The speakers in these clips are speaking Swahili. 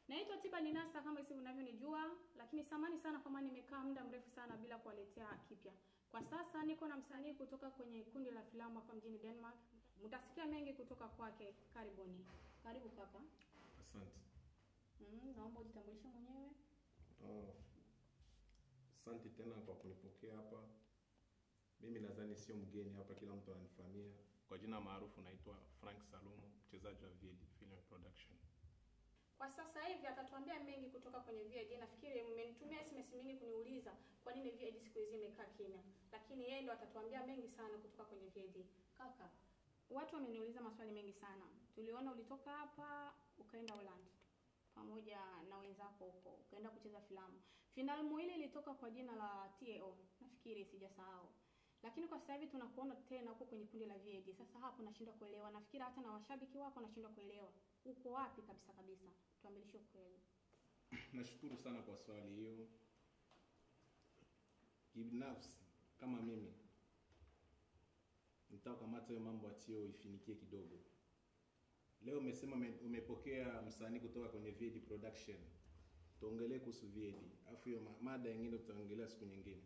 Naitwa Tiba Ninasa kama hivi unavyonijua, lakini samani sana kwa maana nimekaa muda mrefu sana bila kuwaletea kipya. Kwa sasa niko na msanii kutoka kwenye kundi la filamu hapa mjini Denmark. Mtasikia mengi kutoka kwake. Karibuni. Karibu kaka. Asante. Mm, naomba ujitambulishe mwenyewe. Oh, asante tena kwa kunipokea hapa. Mimi nadhani sio mgeni hapa, kila mtu ananifahamia. Kwa jina maarufu naitwa Frank Salumu, mchezaji wa VD Film Production. Kwa sasa hivi atatuambia mengi kutoka kwenye VID. Nafikiri mmenitumia SMS mingi kuniuliza kwa nini VID siku hizi imekaa kimya, lakini yeye ndo atatuambia mengi sana kutoka kwenye VID. Kaka, watu wameniuliza maswali mengi sana. Tuliona ulitoka hapa ukaenda Holland pamoja na wenzako huko, ukaenda kucheza filamu. Filamu ile ilitoka kwa jina la TAO, nafikiri sijasahau. Lakini kwa sasa hivi tunakuona tena huko kwenye kundi la VID. Sasa hapo nashindwa kuelewa. Nafikiri hata na washabiki wako nashindwa kuelewa. Uko wapi kabisa kabisa? Tuambilishe ukweli. Nashukuru sana kwa swali hiyo. Kibinafsi kama mimi nitakamata hiyo mambo atio ifinikie kidogo. Leo umesema ume- umepokea msanii kutoka kwenye VD Production. Tuongelee kuhusu VD. Alafu hiyo ma- mada nyingine tutaongelea siku nyingine.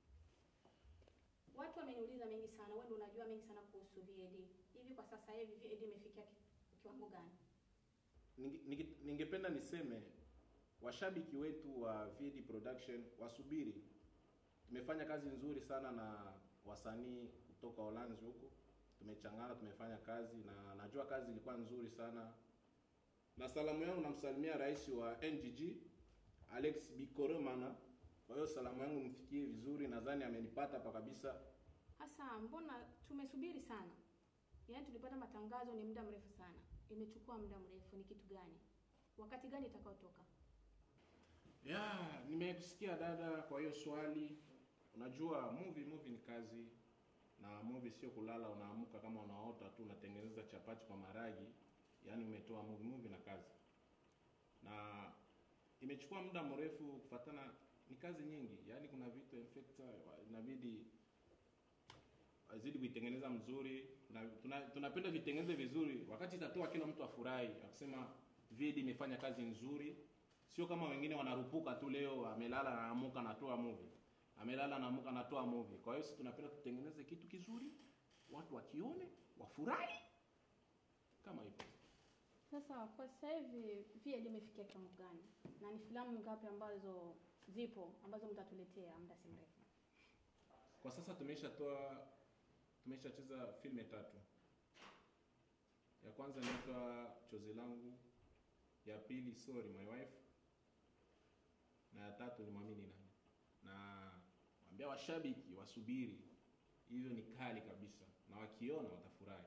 Watu wameniuliza mengi sana. Wewe ndio unajua mengi sana kuhusu VAD. Hivi kwa sasa hivi VAD imefikia ki- kiwango gani? Ninge- ninge- ningependa niseme washabiki wetu wa VD Production wasubiri. Tumefanya kazi nzuri sana na wasanii kutoka Uholanzi huko, tumechangana, tumefanya kazi na najua kazi ilikuwa nzuri sana. Na salamu yangu namsalimia rais wa NGG Alex Bikoromana. Kwa hiyo salamu yangu mfikie vizuri, nadhani amenipata hapa kabisa. Hasa mbona tumesubiri sana? Yaani tulipata matangazo ni muda mrefu sana. Imechukua muda mrefu ni kitu gani? Wakati gani itakayotoka? Ya, nimekusikia dada kwa hiyo swali. Unajua movie movie ni kazi na movie sio kulala unaamka kama unaota tu unatengeneza chapati kwa maragi, yaani umetoa movie movie na kazi. Na imechukua muda mrefu kufatana ni kazi nyingi. Yaani kuna vitu in fact inabidi azidi kuitengeneza mzuri na tuna, tunapenda vitengeneze vizuri wakati itatoa kila mtu afurahi akisema vidi imefanya kazi nzuri sio kama wengine wanarupuka tu leo amelala anaamuka anatoa movie amelala anaamuka anatoa movie kwa hiyo sisi tunapenda tutengeneze kitu kizuri watu wakione wafurahi kama hivyo Sasa kwa sasa hivi VAD imefikia kiwango gani? Na ni filamu ngapi ambazo zipo ambazo mtatuletea muda si mrefu? kwa sasa tumeshatoa tumeshacheza filme tatu ya kwanza inaitwa chozi langu ya pili sorry my wife na ya tatu ni mwamini nani na waambia washabiki wasubiri hivyo ni kali kabisa na wakiona watafurahi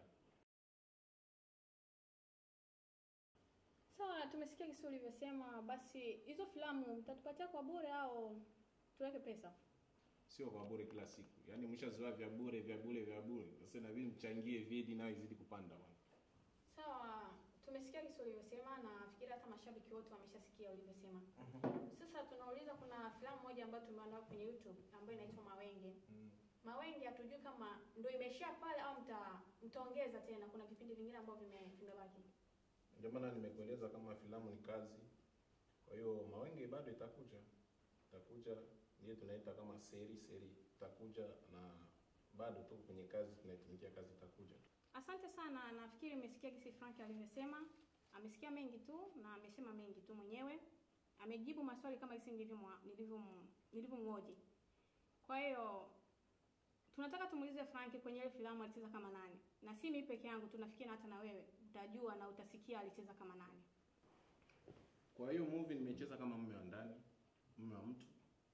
Sawa, tumesikia kisi ulivyosema. Basi hizo filamu mtatupatia kwa bure au tuweke pesa? sio kwa bure kila siku yaani mshazoea vya bure vya bure vya bure sasa inabidi mchangie vidi nayo izidi kupanda bwana Sawa, tumesikia kisi ulivyosema na nafikiri hata mashabiki wote wameshasikia ulivyosema. Sasa tunauliza, kuna filamu moja ambayo tumeandaa kwenye YouTube ambayo inaitwa Mawenge. Mawenge hatujui kama ndio imeishia pale au mta mtaongeza tena. Kuna vipindi vingine ambavyo vime vimebaki. ndio maana nimekueleza kama filamu ni kazi kwa hiyo mawenge bado itakuja itakuja ndiyo tunaita kama seri seri itakuja na bado tu kwenye kazi tunaitumikia kazi itakuja Asante sana, nafikiri umesikia kisi Frank alivyosema. Amesikia mengi tu na amesema mengi tu mwenyewe. Amejibu maswali kama kisi nilivyo nilivyo nilivyomhoji. Kwa hiyo tunataka tumuulize Frank kwenye ile filamu alicheza kama nani, na si mimi peke yangu, tunafikia hata na wewe utajua na utasikia alicheza kama nani. kwa hiyo movie nimecheza kama mume wa ndani mume wa mtu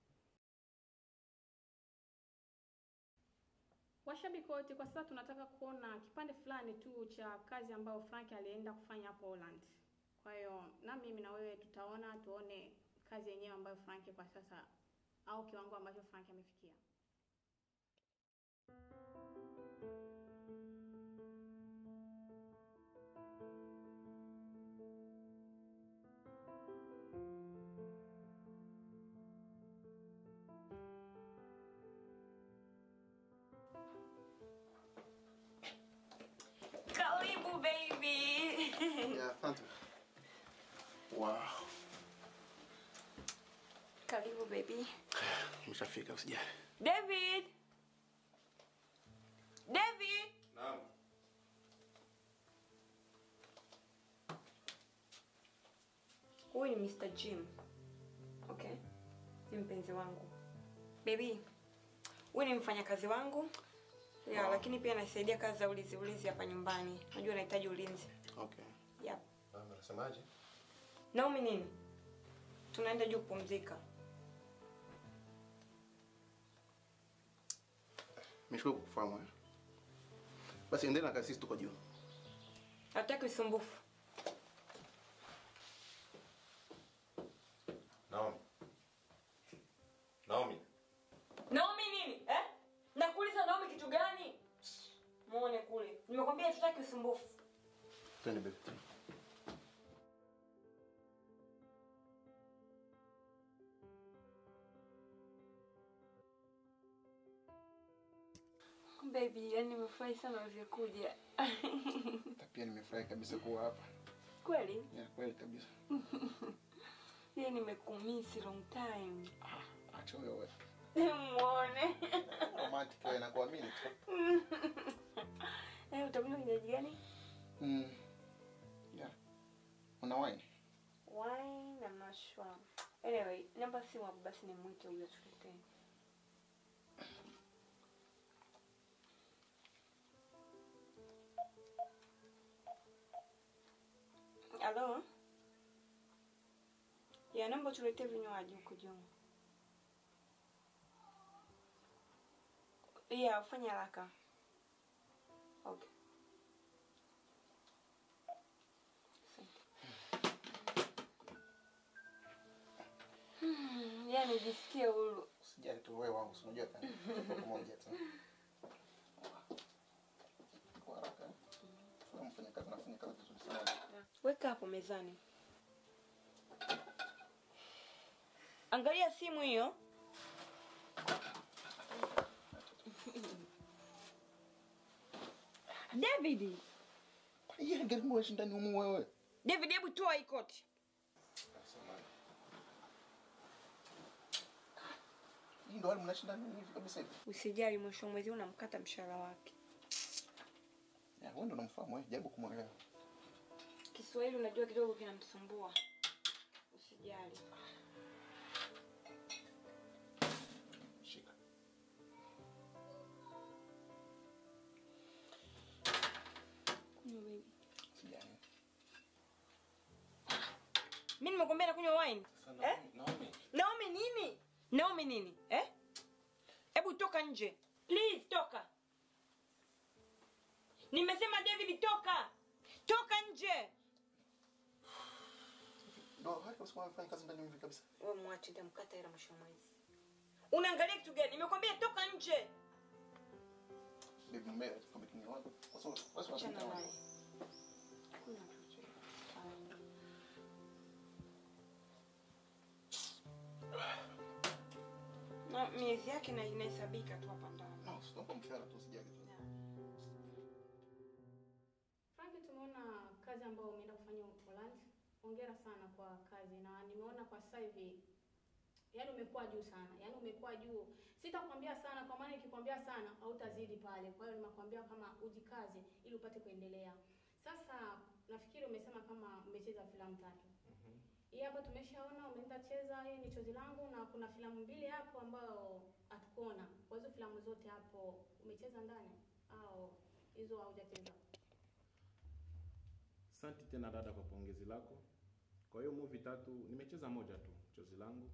Washabiki wote, kwa sasa tunataka kuona kipande fulani tu cha kazi ambayo Frank alienda kufanya hapo Holland. Kwa hiyo na mimi na wewe tutaona, tuone kazi yenyewe ambayo Frank kwa sasa au kiwango ambacho Frank amefikia. Karibu baby. Yeah, asante. wow Karibu baby. Umeshafika usijali. David. David. Naam. Huyu ni Mr. Jim. Okay. Ni mpenzi wangu. Baby. Huyu ni mfanyakazi wangu. Ya, lakini pia anasaidia kazi za ulinzi ulinzi hapa nyumbani. Najua anahitaji ulinzi. Okay. Yep. Mama unasemaje? Naomi nini? Tunaenda juu kupumzika. Nimeshukuru kukufahamu. eh. Basi endelea na kazi sisi tuko juu. Hataki usumbufu. Naomi. Naomi. Naomi nini? Eh? Nakuuliza Naomi kitu gani? Muone kule. Nimekwambia hatutaki usumbufu. Twende baby. Baby, yani nimefurahi sana ulivyokuja. Hata pia nimefurahi kabisa kuwa hapa. Kweli? Ya kweli kabisa. Yeye nimekumisi long time. Ah, acha wewe. Muone. Romantic wewe nakuamini tu. Eh, utakunywa kinywaji gani? Mm. Ya. Una wine? Wine na mashwa. Anyway, namba simu hapo basi nimwite huyo tuletee. Halo? Ya, naomba tuletee vinywaji huko juu. Ya, ufanye haraka. Okay. Asante. Hmm, yani nijisikie huru. Usijali tu wewe wangu, si unajua tena. Tuko pamoja tu. Kwa haraka. eh. Kama mfanya kazi nafanya kazi vizuri sana. Weka hapo mezani. Angalia simu hiyo. David, Kwani yeye ngeli mwe shindani humu wewe? David, hebu toa hii koti. Samahani. Hii ndo hali mnashindana hivi kabisa hivi. Usijali, mwisho wa mwezi huu unamkata mshahara wake. Ya, wewe ndo unamfahamu wewe, jaribu kumwelewa. Kiswahili unajua kidogo kinamsumbua. Usijali. Shika. Kunywa baby. Usijali. Mimi nimekwambia nakunywa wine. Sasa Eh? Naomi. Naomi nini? Naomi nini? Eh? Hebu toka nje. Please toka. Nimesema David toka. Toka nje. Ndo hali kwa sababu anafanya kazi ndani hivi kabisa. Wewe mwache nitamkata hela mwisho wa mwezi. Unaangalia kitu gani? Nimekwambia toka nje. Baby mume kama kimya wangu. Kwa sababu basi Achana wanapita naye. wangu. Kuna kitu. Na miezi yake na inahesabika tu hapa ndani. No, sio mshahara tu usijali tu. Franki, tumeona kazi ambayo umeenda kufanya Poland. Hongera sana kwa kazi, na nimeona kwa sasa hivi yaani umekuwa juu sana, yaani umekuwa juu. Sitakwambia sana, kwa maana nikikwambia sana hautazidi pale. Kwa hiyo nimekwambia kama ujikaze ili upate kuendelea. Sasa nafikiri umesema kama umecheza filamu tatu. Hii hapa tumeshaona umeenda cheza, hii ni chozi langu, na kuna filamu mbili hapo ambayo hatukuona. Kwa hizo filamu zote hapo umecheza ndani au hizo haujacheza? Asante tena dada kwa pongezi lako. Kwa hiyo movie tatu nimecheza moja tu, chozi langu.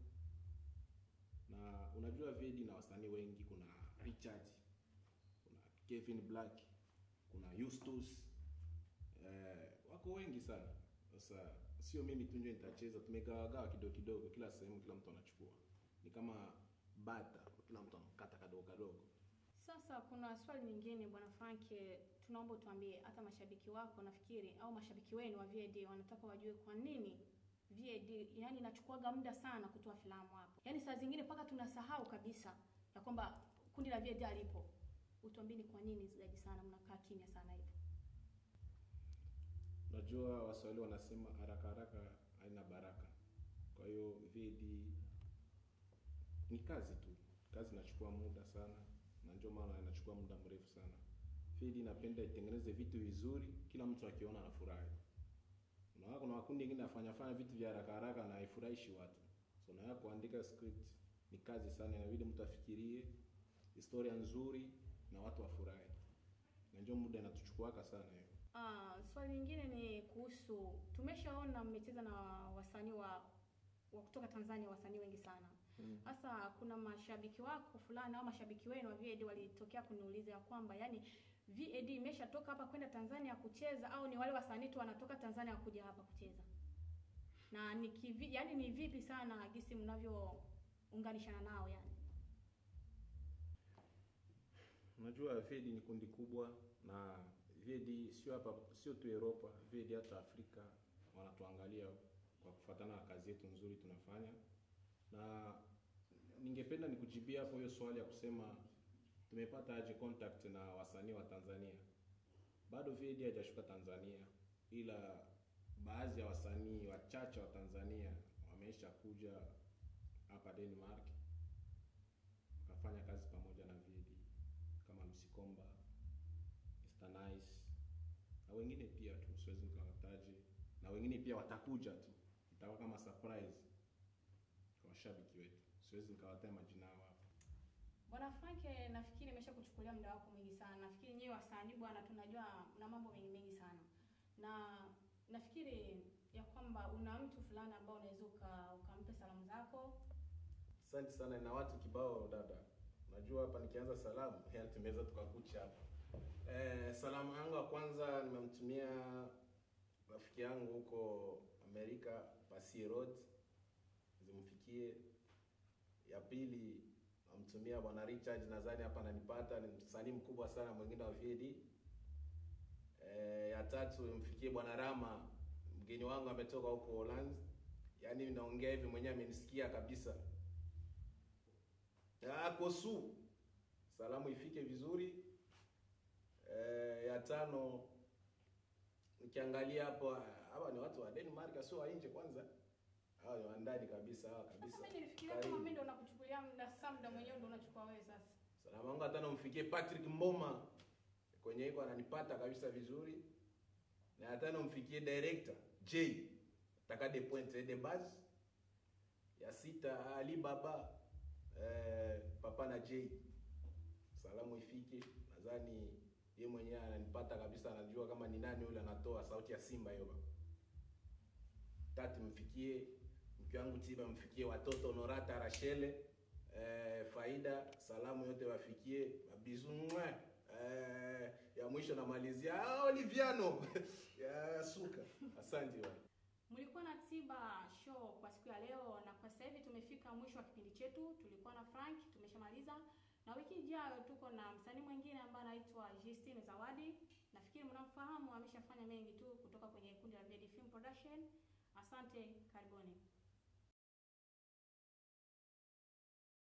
Na unajua Vedi na wasanii wengi, kuna Richard, kuna Kevin Black, kuna Eustace. Eh, wako wengi sana. Sasa sio mimi tu ndio nitacheza, tumegawagawa kidogo kidogo, kila sehemu kila mtu anachukua. Ni kama bata, kila mtu anakata kadogo kadogo. Sasa kuna swali nyingine bwana Frank, tunaomba tuambie, hata mashabiki wako nafikiri au mashabiki wenu wa VAD wanataka wajue kwa nini VAD yani inachukuaga muda sana kutoa filamu hapa. Yaani saa zingine mpaka tunasahau kabisa ya kwamba kundi la VAD alipo. Utuambie ni kwa nini zaidi sana mnakaa kimya sana hivi. Unajua Waswahili wanasema haraka haraka haina baraka. Kwa hiyo VD ni kazi tu, kazi inachukua muda sana, na ndio maana inachukua muda mrefu sana. Fedi inapenda itengeneze vitu vizuri, kila mtu akiona anafurahi. Unaona kuna makundi mengine afanya fanya vitu vya haraka haraka na haifurahishi watu. So na kuandika script ni kazi sana, inabidi mtu afikirie historia nzuri na watu wafurahi, na ndio muda inatuchukuaka sana hiyo. Ah, swali lingine ni kuhusu, tumeshaona mmecheza na wasanii wa wa kutoka Tanzania, wasanii wengi sana. Mm. Sasa kuna mashabiki wako fulani au mashabiki wenu wa VAD walitokea kuniuliza ya kwamba yani VAD imeshatoka hapa kwenda Tanzania kucheza au ni wale wasanii tu wanatoka Tanzania kuja hapa kucheza? Na ni kivi, yani ni vipi sana gisi mnavyounganishana nao yani? Unajua VED ni kundi kubwa na VED sio hapa, sio tu Europa, VED hata Afrika wanatuangalia kwa kufuatana na kazi yetu nzuri tunafanya, na ningependa nikujibia hapo hiyo swali ya kusema tumepata aje contact na wasanii wa Tanzania. Bado VED haijashuka Tanzania, ila baadhi ya wasanii wachache wa Tanzania wameisha kuja hapa Denmark wakafanya kazi pamoja na VED kama Msikomba, Mr Nice na wengine pia tu, siwezi nikawataje, na wengine pia watakuja tu, itakuwa kama surprise kwa washabiki wetu, siwezi nikawataja majina yao hapa. Bwana Frank, eh, nafikiri nimesha kuchukulia muda wako mwingi sana. Nafikiri nyewe wasanii bwana, tunajua mna mambo mengi mengi sana, na nafikiri ya kwamba una mtu fulani ambao unaweza uka- ukampe salamu zako. Asante sana na watu kibao dada. Najua hapa nikianza salamu, yani tumeweza tukakucha hapa. Eh, salamu yangu ya kwanza nimemtumia rafiki yangu huko Amerika, Pasie Road, zimfikie. Ya pili namtumia bwana Richard, nadhani hapa ananipata, ni msanii mkubwa sana mwingine wa VD. Eh, ya tatu imfikie bwana Rama, mgeni wangu ametoka huko Holland. Yaani naongea hivi mwenyewe amenisikia kabisa. Ah, Kosu, salamu ifike vizuri. Eh, ya tano nikiangalia hapo, hawa ni watu wa Denmark, sio wa nje kwanza. Hawa ni wa ndani kabisa, hawa Sasa kabisa. mimi nilifikiria kama Karibu. mimi ndo nakuchukulia muda, sasa muda mwenyewe ndo unachukua wewe sasa. Salamu yangu hata namfikie Patrick Mboma kwenye iko ananipata kabisa vizuri, na hata namfikie director J taka de pointe de base. Ya sita Ali Baba eh, papa na J, salamu ifike. Nadhani ye mwenyewe ananipata kabisa, anajua kama ni nani yule anatoa sauti ya Simba hiyo baba. Tatu mfikie mke wangu Tiba, mfikie watoto Norata Rachele eh, Faida, salamu yote wafikie mabizu mwa eh, ya mwisho namalizia ah, Oliviano ya suka. Asante bwana. Mlikuwa na Tiba show kwa siku ya leo, na kwa sasa hivi tumefika mwisho wa kipindi chetu. Tulikuwa na Frank, tumeshamaliza, na wiki ijayo tuko na msanii mwingine ambaye anaitwa Justine Zawadi. Nafikiri mnamfahamu, ameshafanya mengi tu kutoka kwenye kundi la VD Film Production. Asante, karibuni.